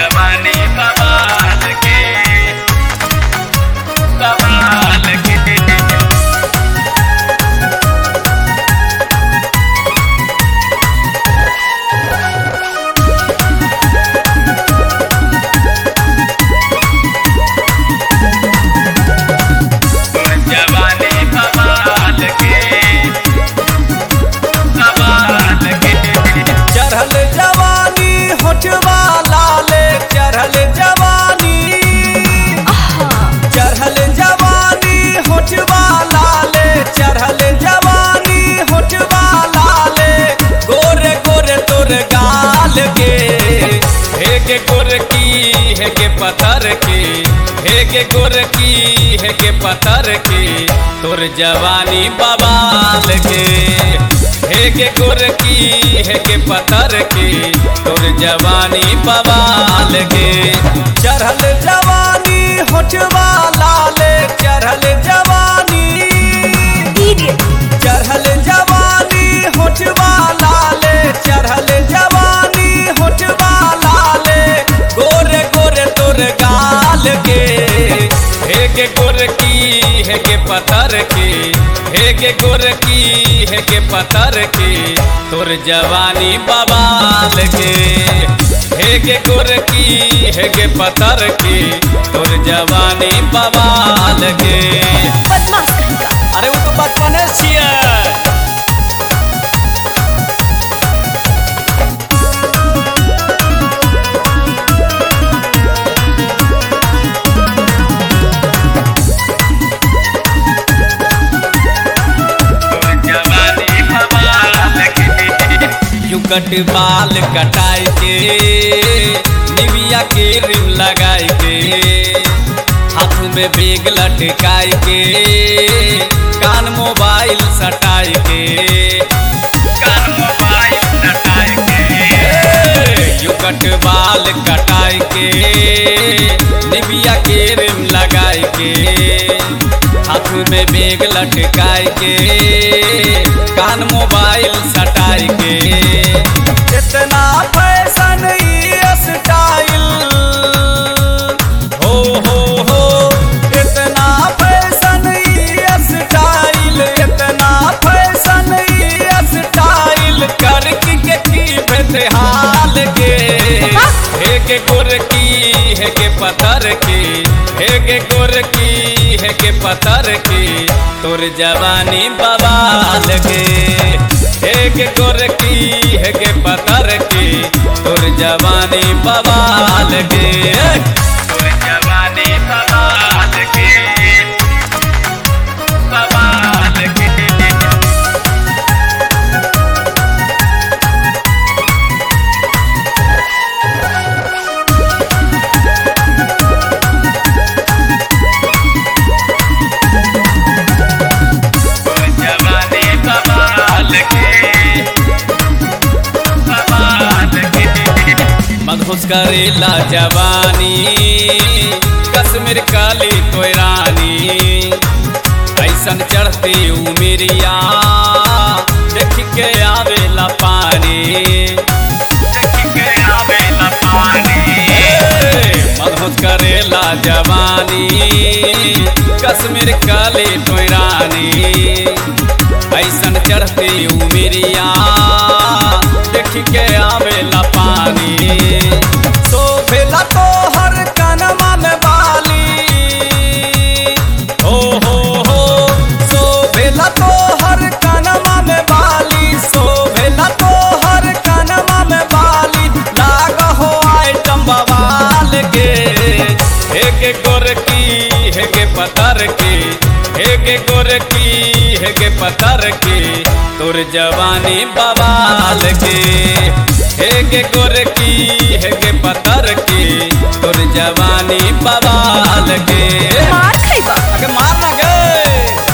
जवानी बवाल के बवाल के जवानी बवाल के बवाल के चढ़ल जवानी होठवा लाले चढ़ल जवानी चढ़ल जवानी होठवा लाले चढ़ल जवानी होठवा लाले गोरे गोरे तोर गाल के हे के गोर की हे के पत्थर के हे के गोर की हे के पत्थर के तोर जवानी बवाल के हे के गोर की हे के पत्थर के तोर जवानी बवाल के चढ़ल जवानी होठवा लाले चढ़ल जवानी चढ़ल जवानी होठवा लाले चढ़ल जवानी होठवा लाले गोरे गोरे तोर गाल के हे के गोर की हे के पत्थर के हे के गोर की हे के पत्थर के तोर जवानी बवाल के हे के गोर की हे के पत्थर के तोर जवानी बवाल के बदमाश कहीं का अरे वो तो बचपने छिए जवानी बवाल के युकट बाल कटाई के निविया के रिम लगाई के हाथ में बेग लटकाई के कान मोबाइल सटाई के कान मोबाइल सटाई के युकट बाल कटाई के निबिया के रिम लगाई के हाथ में बेग लटकाई के कान मोबाइल सटाई के इतना फैशन स्टाइल हो हो हो इतना फैशन स्टाइल इतना फैशन स्टाइल करके के की हाल के हे के गोर की हे के पत्थर की हे के गोर की हे के पत्थर की तोर जवानी बवाल के हे के गोर की हे के पत्थर की तोर जवानी बवाल के तोर जवानी बवाल के बवाल के जवानी बवाल के बवाल के मधुस करेला जवानी कश्मीर काली कोयरानी ऐसन चढ़ती उमिरिया देख के आवेला पानी देख के आवेला पानी मधुस करेला जवानी कश्मीर काली कोयरानी ऐसन चढ़ती उमिरिया देख के आवेला पानी सोफेला तो हर कनमा में बाली हो हो हो सोफेला तो हर कनमा में बाली सोफेला तो हर कनमा में बाली लाग हो आइटम बवाल के हे के गोर की हे के पत्थर की हे के गोर की हे के पत्थर की तोर जवानी बवाल के हे के गोर की हे के पत्थर की तोर जवानी बवाल के मार खैबा अगे मार ना गे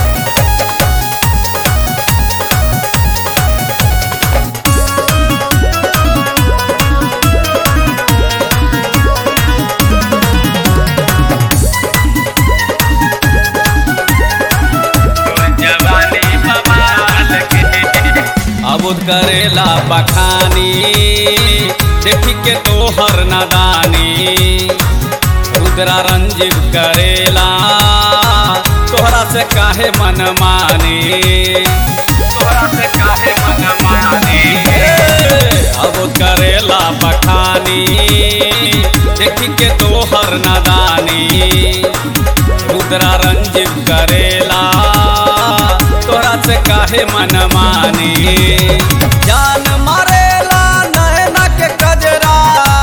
जवानी बवाल के अबुद करेला बखानी देख के तो तोहर नादानी रुद्रा रंजीव करेला तोहरा से काहे मन मानी तोरा से काहे मन मानी अब करेला बखानी देखी के तोहर नादानी रुद्रा रंजीव करेला तोहरा से काहे मन मानी जान मारेला नैना के कजरा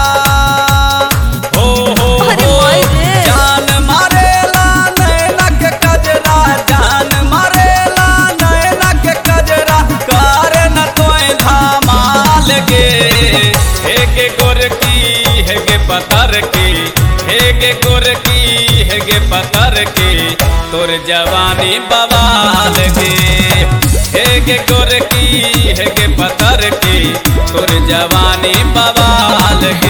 हो हो अरे हो माई रे। जान मारेला नैना के कजरा जान मारेला नैना के कजरा करे न तोय धमाल गे हे गे गोरकी हे गे पतर की हे गे गोरकी हे गे पतर की तोर जवानी बवाल गे हे गे गोरकी हे गे पतर की तोर जवानी बवाल गे